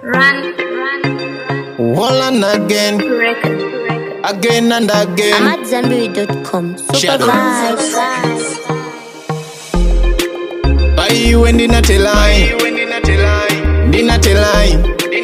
Run, run, run. Wall and again, Record, record. again and I'm again. at Zenberry.com. Super Shadow. vibes. Buy you when dinner till line, dinner till line.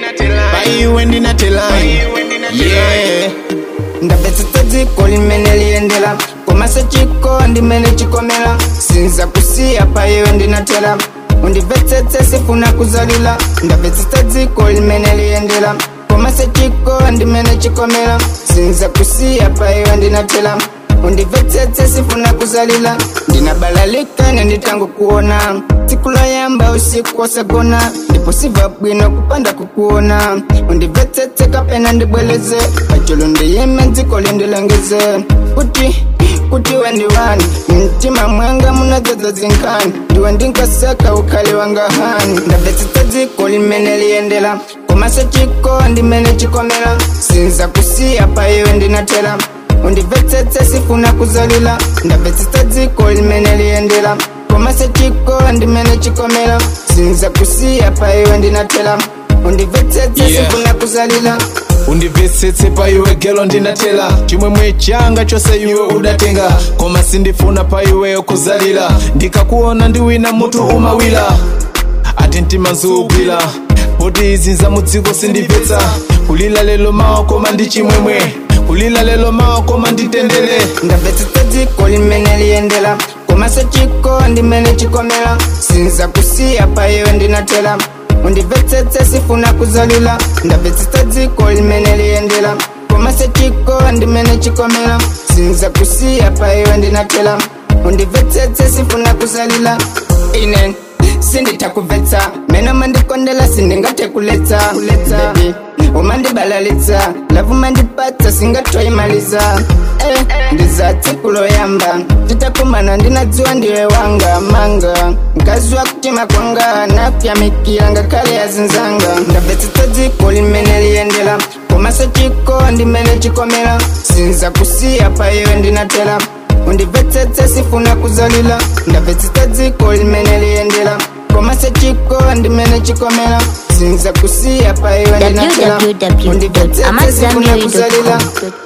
Buy you when dinner till line. Yeah. ndapetsetse dziko limene liyendera komasa chiko ndimene chikomera sinza kusiya pa iwe ndinatera undimvetsetse sifuna kuzalira ndapetsetse dziko limene liyendera komasa chiko ndimene chikomera sinza kusiya pa iwe ndinatera undimvetsetse sifuna kuzalira ndinabalalika nenditango kuona tsiku loyamba usiku wasagona ndipo siva bwino kupanda kukuona undimvetsetse kapena ndibweleze pacholo ndiyime dziko lindilengeze kuti kuti wendiwani mtima mwanga munadzadza zinkhani ndiwe ndinkasaka ukhale wanga hani ndamvetsetsa dziko limene liyendera komasa chiko ndimene chikomera sinza kusiya pa iwe ndinatera undimvetsetse sifuna kuzalira ndamvetsetsa dziko limene liyendera komasa chiko ndimene chikomera sinza kusiya pa iwe ndinatera undimvetsetse Yeah. sifuna kuzalira undimvetsetse pa iwe gelo ndinatela chimwemwe changa chose iwe udatenga koma sindifuna pa iweyo kuzalira ndikakuona ndiwina mutu umawira ati mtima nzugwira poti izi nza mudziko sindimvetsa kulila lelo mawa koma ndi chimwemwe kulila lelo mawa koma nditendere ndamvetsetsa dziko limene liyendera komasa chiko ndimene chikomera sinza kusiya pa iwe ndinatera undimvetsetse sifuna kuzalira ndamvetsetsa dziko limene liyendera komasa chiko ndimene chikomera sinza kusiya pa iwe ndinatera undimvetsetse sifuna kuzalira ine sinditakumvetsa meno mandikondela sindingathe kuletsa Baby, umandibalalitsa lavu mandipatsa singatwaimaliza eh, ndiza tsiku loyamba titakumana ndinadziwa ndiwe wanga manga mkazi wa kutima kwanga nakuyamikira ngakhale yazinzanga ndamvetsetsa dziko limene liyendera komasa chiko ndimene chikomera sinza kusiya pa iwe ndinatera undimvetsetse sifuna kuzalira ndamvetsetsa dziko limene liyendera komasa chiko ndimene chikomera sinza kusiya pa iwe ndinatera undimvetsetse sifuna kuzalira www.amadzambiri.com.